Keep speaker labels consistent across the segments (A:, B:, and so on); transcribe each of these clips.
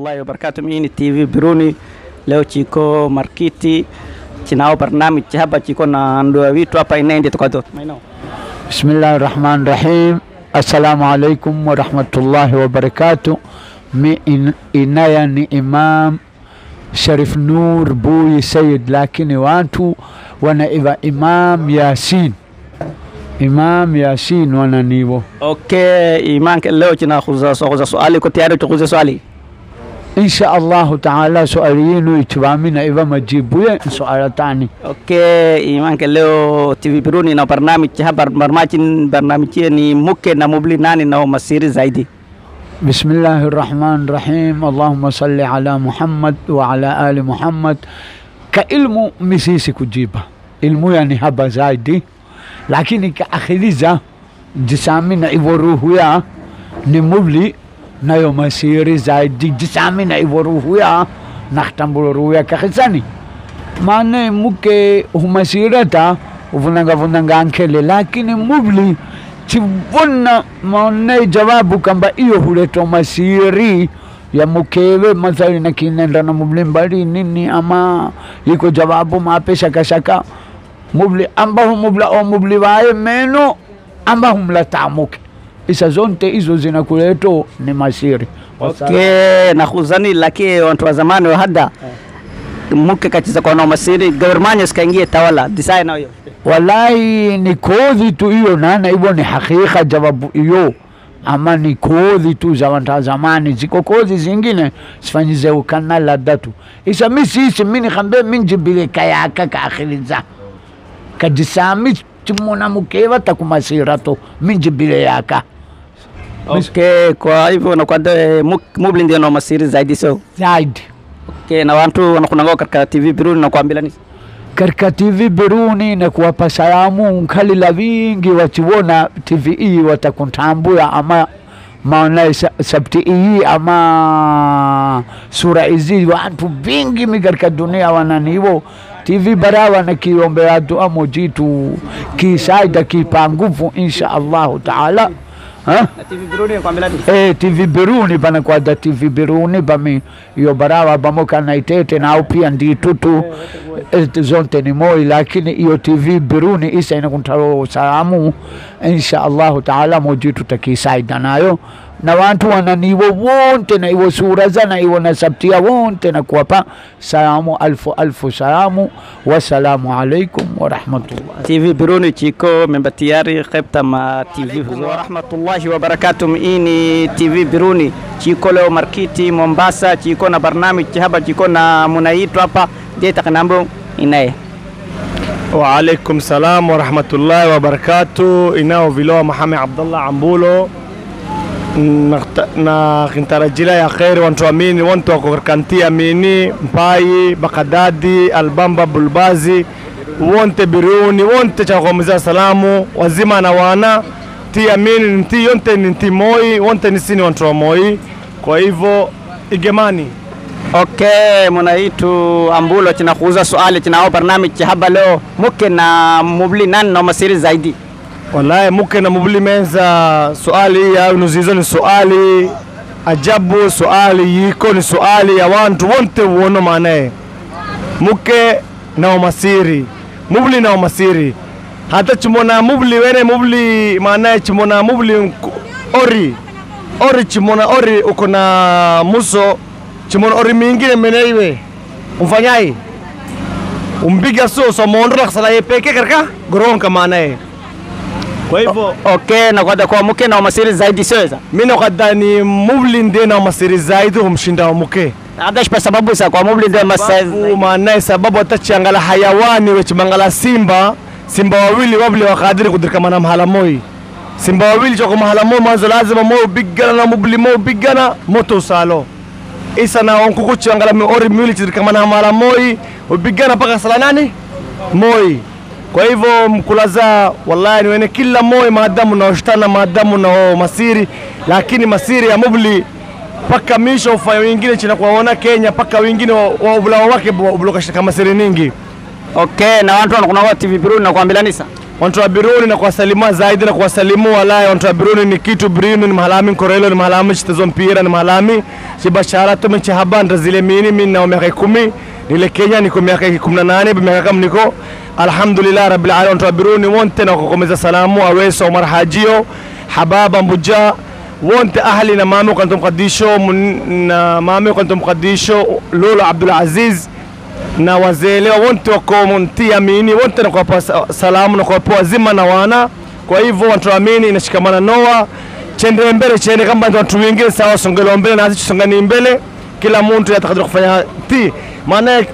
A: warahmatullahi wabarakatuh. Mimi ni TV Biruni, leo chiko markiti chinao barnamij hapa chiko na ndoa vitu hapa inaende tukado maino
B: Bismillahi rahmani rahim. Assalamu alaikum warahmatullahi wabarakatuh. Mi in, inaya ni Imam Sharif Nur Buyi Sayid, lakini watu wanaiva Imam Yasin, Imam Yasin wananivo.
A: Okay, imanke leo china khuza khuza swali ko tayari tukhuza swali
B: Insha Allahu taala swali yenu itibamina iva majibuye swala tani.
A: Okay, imanke leo TV Biruni na barnamij hapa barmachin barnamij ni muke na mubli nani na masiri zaidi
B: بسم الله الرحمن الرحيم اللهم صل على محمد وعلى آل محمد كإلمو مسيسي كجيبا علمو يعني هبا زايدي lakini kaakhiriza jisami na hivyo ruhu ya ni mubli nayo masiri zaidi jisami na hivyo ruhu ya nakhtambulo ruhu ya kakhisani maana muke humasirata uvunanga vunanga ankele lakini mubli chivuna maone jawabu kamba iyo huleta masiri ya mukewe mathali na kinenda na mubli mbali nini ama iko jawabu mape shakashaka mubli ambaho mubla o mubli waye meno ambaho mlatamuke isa zonte hizo zinakuleto ni masiri
A: Okay, na khuzani laki watu wa zamani wa hada muke kachiza kwa na masiri government sikaingie tawala design na hiyo
B: wallahi ni kodhi tu hiyo nana hivyo ni hakika jawabu hiyo ama ni kodhi tu za wanta zamani ziko kodhi zingine sifanyize ukana ladha tu isa mi sisi mi nikhambe mi njibile kayaka kaakhiriza kajisami chimuna mukeva takumasira to mi njibile yaka
A: Okay, kwa hivyo na kwa mubli ndio na masiri zaidi so
B: zaidi
A: okay, na watu wanakunanga katika TV Biruni na kuambia nini
B: katika TV Biruni na kuwapa salamu nkalila vingi wachiwona TV hii watakuntambua ama maona sa- sabti hii ama sura hizi watu vingi mi katika dunia wananivo TV bara wanakiombea dua mojitu kisaida kipa nguvu insha Allahu taala ha?
A: na TV Biruni kuambia nini
B: Eh, TV Biruni bana kwada TV Biruni bami iyo barawa bamoka na itete na au pia nditutu eh, zonte ni moi lakini iyo TV Biruni isa inakuntaro salamu insha Allahu taala mojitu takisaida nayo na wantu wananiwo wonte na iwo sura za na iwo nasabtia wonte na kuwapa salamu alfu alfu salamu wassalamu alaikum warahmatullah
A: TV Biruni chiko memba tayari khebta ma TV wa rahmatullahi wa barakatuh hii ni TV Biruni chiko leo markiti Mombasa chiko na barnamij hapa chiko na munaitu hapa je takanambo inaye
C: Waalaikum salam warahmatullahi wabarakatu. Inao viloa Mahame Abdallah Ambulo Nakta- na kintarajila ya kheri wantu amini wantu wako katika nti amini Mpai Bakadadi Albamba Bulbazi wonte Biruni wonte chakomeza salamu wazima na wana ti amini ni nti yonte ni nti moi wonte ni sini wantu wa moi kwa hivyo igemani
A: Okay, munaitu ambulo chinakuuza swali chinao barnamij haba leo muke na mubli nani na masiri zaidi
C: Wallahi muke na mubuli menza swali ya nuzizo ni swali ajabu, swali yiko ni swali ya wantu wonte uono maanaye muke na umasiri mubuli na umasiri hata chimona mubuli wene mubuli maanaye chimona mubuli mku- ori ori chimona ori uko na muso chimona ori mingine meneiwe umfanyai umbiga so so mondra ksala yepeke karka goronka maanaye kwa hivyo
A: Okay, na kwa kwa muke na masiri zaidi siweza
C: mi nakadhani mubli ndiye na masiri zaidi humshinda wa muke
A: adash kwa sababu sa kwa mubli ndio masiri
C: Sababu maanaye sababu atachiangala hayawani wechimangala simba simba wawili wabli wakadiri kudirkamana mahala moi simba wawili choko mahala moi mwanzo lazima mo ubigana na mubli mo ubigana moto usalo isa na wankuku chiangala mi ori miwili chidirkamana mahala moi ubigana mpaka sala nani moi kwa hivyo mkulaza wallahi niwene kila moi maadamu naoshtana maadamu na masiri lakini masiri ya mubli paka misho ufanya wengine china kuwaona Kenya paka wengine wa ubulawa wake ubulokashika masiri ningi
A: Okay, na watu wanakunaga TV Biruni na kuambia nisa
C: wantu wa Biruni na kuwasalimua zaidi na kuwasalimu walai wantu wa Biruni ni kitu Biruni ni mahalami korelo ni mahalami chitezo mpira ni mahalami chibashara tume chihaba ndazile mini mimi na miaka kumi nile Kenya niko miaka kumi na nane miaka kama niko alhamdulillah rabbil alamin wantu wa Biruni wonte na kukomeza salamu aweso Omar Hajio Hababa Mbuja wonte ahli na mami kantum qadisho na mami kantum qadisho Lolo Abdul Aziz na wazee wote wako mtia amini wote na kuwapa salamu na kuwapa wazima na wana. Kwa hivyo watuamini inashikamana noa chende mbele chende kama watu wengine sawa, songelo mbele na sisi songani mbele, kila mtu atakadiri kufanya ti maana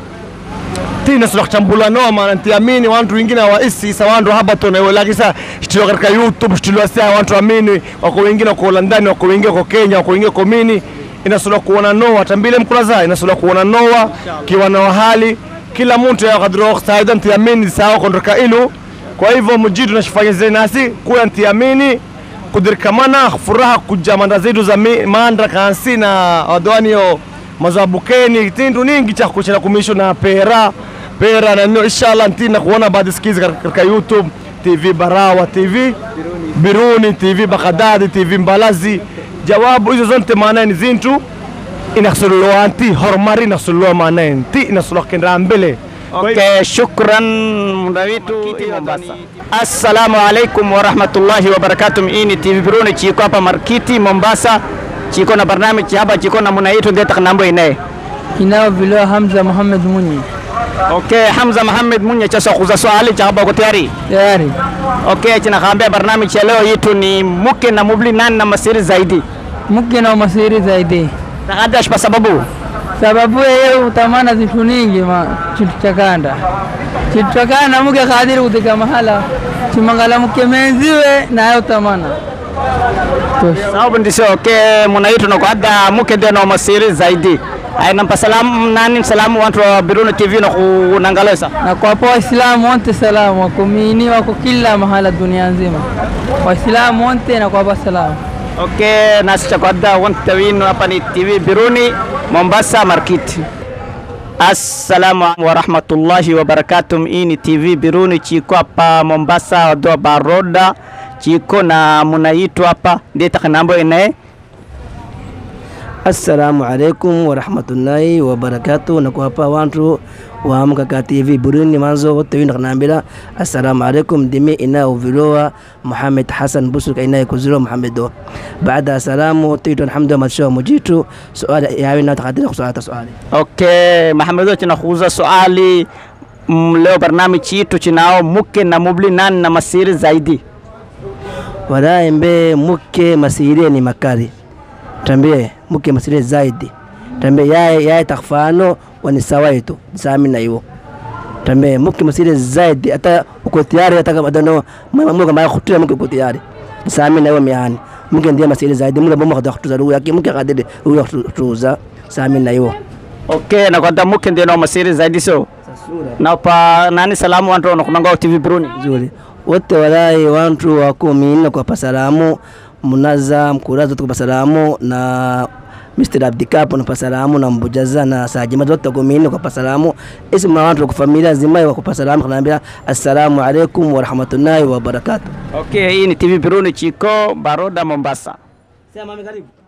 C: ti nasula kuchambula noa maana ntiamini watu wengine hawaisi sawa, watu haba tu na lakini sasa shitilo katika YouTube shitilo sasa watu amini wako wengine wako London wako wengine wako Kenya wako wengine wako mini inasula kuona noa tambile mkulaza inasula kuona noa kiwa na hali kila mtu ya kadro saida ntiamini sawa kondoka ilu kwa hivyo mjitu nashifanya zile nasi kuya ntiamini kudirkamana furaha kujamanda zetu za mandra kansi na wadwani yo mazabukeni tindu ningi cha kuchana kumisho na pera pera na nino inshallah ntina kuona baadhi skizi katika YouTube TV Barawa TV Biruni TV Bakadadi TV Mbalazi jawabu hizo zote maana ni zintu inasulua anti hormari inasulua maana nti inasulua kenda mbele
A: Okay, shukran muda wetu Mombasa. Assalamu alaikum warahmatullahi wabarakatuh. Hii ni TV Biruni chiko hapa Markiti Mombasa, chiko na barnamiji hapa, chiko na munaitu ndio takanambo ine.
D: Inao vilo Hamza Muhammad Munyi.
A: Okay, Hamza Muhammad Munye cha kuza swali cha hapa uko tayari?
D: Tayari.
A: Okay, tunakaambia barnamiji ya leo yetu ni mke na mubli nani na masiri zaidi.
D: Mke na masiri zaidi.
A: Takadash kwa sababu
D: Sababu yeye utamana zitu ningi ma chitu chakanda. Chitu chakanda mke kadiri kutika mahala. Chimangala mke menziwe na yeye utamana. Tosha.
A: sababu ndisio okay, munaitu na kwada mke ndio na masiri zaidi. Ay, nampa salamu nani salamu watu wa Biruni TV na kunangalesa.
D: Na kwa po Waislamu wote salamu wako mini wako kila mahala dunia nzima. Waislamu wote na kwa pa salamu.
A: Okay, nasi cha kwada wanta winu hapa ni TV Biruni Mombasa Market. Assalamu wa rahmatullahi wa barakatuh. Hii ni TV Biruni chiko hapa Mombasa wadoa baroda chiko na munaitu hapa ndiye takanambo ine
E: Assalamu alaikum warahmatullahi wabarakatuh na kuwapa wantu wa mkaka TV Burundi manzo wote wina kanambira assalamu alaikum dimi ina uvilowa Muhammad Hassan Busuka ina kuziro Muhammedo baada salamu titu alhamdu masho mujitu suali yawi na takadiri kusuata suali
A: Okay, Mahamedo chinakuuza swali mm, leo barnamiji chitu chinao muke na mubli nani na masiri zaidi.
E: wala embe muke masirie ni makari tambie muke masirie zaidi tambie yaye yaye takfano wani sawaitu sami na iwo tambie muke masirie zaidi hata uko tayari hata kama dano mama muke mara khutia muke uko tayari sami na iwo miani muke ndiye masirie zaidi muke bomo khada khutuza ruya ki muke kadede ruya khutuza sami na iwo
A: Okay, na kwada muke ndio na masiri zaidi so na pa nani salamu wantu wanakunanga TV Bruni.
E: nzuri wote walai wantu wako minne kwa pasalamu munaza mkuraza tukupa salamu na Mr. Abdikapo na pasalamu na mbujaza na sajima zote kwa minne kwa pasalamu ismu na watu wa familia zima wa kwa salamu kanaambia assalamu alaikum wa rahmatullahi wa barakatuh
A: Okay, hii ni TV Bruni chiko Baroda Mombasa.
E: sema mami karibu